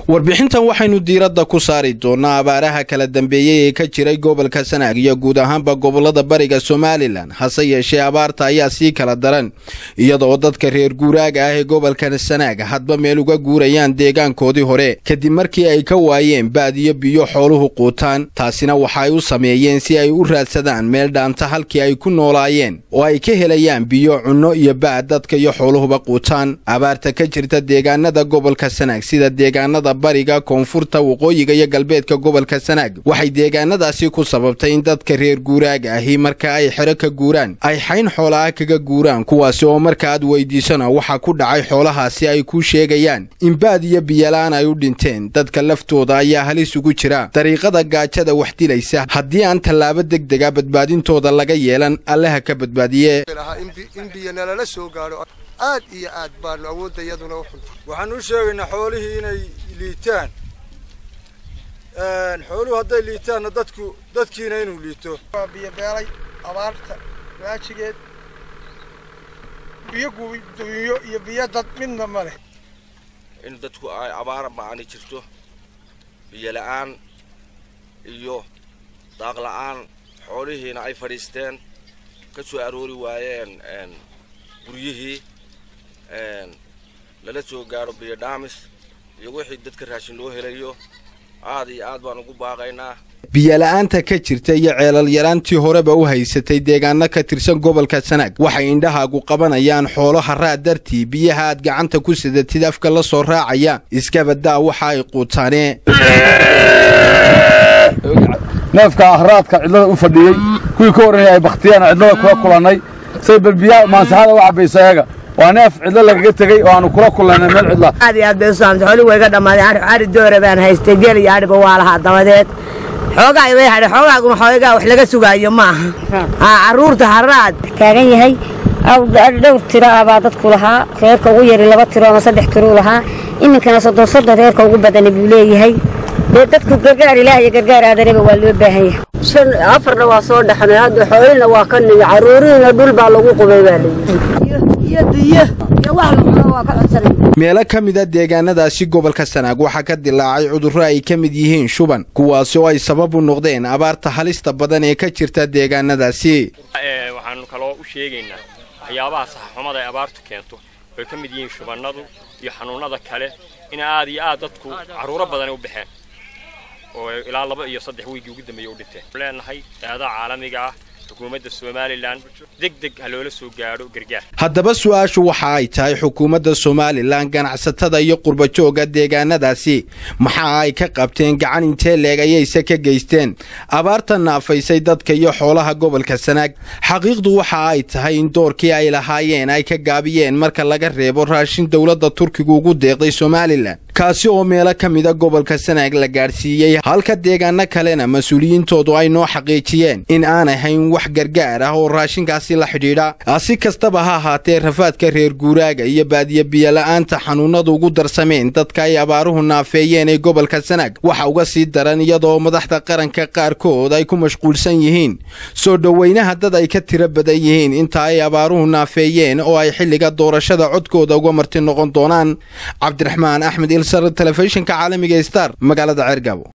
warbixintan waxaynu diiradda ku saari doonnaa abaaraha kala dambeeyey ee ka jiray gobolka sanaag iyo guud ahaanba gobollada bariga somalilan hase yeeshee abaarta ayaa sii kala daran iyadoo dadka reer guuraaga ah ee gobolka sanaag hadba meel uga guurayaan deegaankoodii hore kadib markii ay ka waayeen baadiyo biyo xooluhu quutaan taasina waxa ay u sameeyeen si ay u raadsadaan meel dhaanta halkii ay ku noolaayeen oo ay ka helayaan biyo cunno iyo baad dadka iyo xooluhuba quutaan abaarta ka jirta deegaanada gobolka sanaag sida deegaanada bariga koonfurta waqooyiga iyo galbeedka gobolka sanaag waxay deegaanadaasi ku sababtay in dadka reer guuraaga ahi marka ay xero ka guuraan ay xayn xoolaha kaga guuraan kuwaasi oo marka aad weydiisana waxaa ku dhacay xoolahaasi ay ku sheegayaan in baad iyo biyola-aan ay u dhinteen dadka laftooda ayaa halis ugu jira dariiqada gaajada wax dilaysa haddii aan tallaabo degdega badbaadintooda laga yeelan allaha ka badbaadiye in biyo nalala soo gaadho aad iyo aad baanu awoodda iyaduna u xunta waxaan u sheegaynaa xoolihii inay liitaan xooluhu hadday liitaanna dadku dadkiina inuu liito waa biyo beelay abaarta waajigeed biyo gubiyo iyo biyo dad midna ma leh in dadku ay abaar ma-ani jirto biyo la-aan iyo daaq la-aan xoolihiina ay fadhiisteen ka soo aroori waayeen guryihii lala soo gaadho biyo dhaamis iyo wixii dadka raashin loo helayo aad iyo aad baan ugu baaqaynaa biyola-aanta ka jirta iyo ceelal yaraantii horeba u haysatay deegaano ka tirsan gobolka sanaag waxay indhahaagu qabanayaan xoolo haraad dartii biyaha aad gacanta ku sidatid afka la soo raacaya iskabadaa waxa ay quutaanee neefka ahraadka cidlada u fadhiyey kuwii ka horreeyay ay bakhtiyaan cidlada kula kulannay say balbiyaa maansaxada u cabbaysa eega waa neef cidlo lagaga tegey oo aanu kula kulannay meel cidla aad iyo aad bay u saamtay xoolii way iga dhammaaday ari ari doora baan haystay geel iyo ariba waa lahaa dabadeed xoogaa way hadhay xoogaaguna xoogaa wax laga sugaayo ma aha haa carruurta haraad taagan yahay dhowr tiro ah baa dadku lahaa reerka ugu yari laba tiro ama saddex tirou lahaa iminkana soddon soddon reerka ugu badani buu leeyahay dee dadku gargaar ilaah iyo gargaar aadanaba waa loo baahan yahay afarna waa soo dhaxnay hadda xoolina waa ka nimi carruurihiina dhul baa lagu qubay baa meelo ka mida deegaanadaasi gobolka sanaag waxaa ka dilaacay cudurro ay ka mid yihiin shuban kuwaasi oo ay sabab u noqdeen abaarta halista badan ee ka jirta deegaanadaasi waxaanu kaloo u sheegaynaa waxyaabaha saxaxumada ay abaartu keento oy ka mid yihiin shubannadu iyo xanuunnada kale in aad iyo aad dadku carruuro badan u baxeen oo ilaa laba iyo saddex wiigii ugu dambeeyey u dhinteen leenahay eedaha caalamiga ah xukuumadda somalilan deg deg ha loola soo gaadho gargaar haddaba su-aashu waxa ay tahay xukuumadda somalilan ganacsatada iyo qurbajooga deegaanadaasi maxa ay ka qabteen gacan intee leeg ayayse ka geysteen abaarta naafaysay dadka iyo xoolaha gobolka sanaag xaqiiqdu waxa ay tahay in doorkii ay lahaayeen ay ka gaabiyeen marka laga reebo raashin dowladda turkiga ugu deeqday somalilan kaasi oo meelo ka mida gobolka sanaag la gaadhsiiyey halka deegaano kalena mas-uuliyiintoodu ay noo xaqiijiyeen in aan ahayn wax gargaar ah oo raashinkaasi la xidhiidha si kastaba ha ahaatee rafaadka reer guuraaga iyo baadiyo biyola'aanta xanuunnadu ugu darsameen dadka ay abaaruhu naafeeyeen ee gobolka sanaag waxa uga sii daran iyadoo madaxda qaranka qaarkood ay ku mashquulsan yihiin soo dhoweynaha dad ay ka tiro badan yihiin inta ay abaaruhu naafeeyeen oo ay xilliga doorashada codkooda uga marti noqon doonaan cabdiraxmaan axmed ilsar telefishinka caalamiga star magaalada ceergabo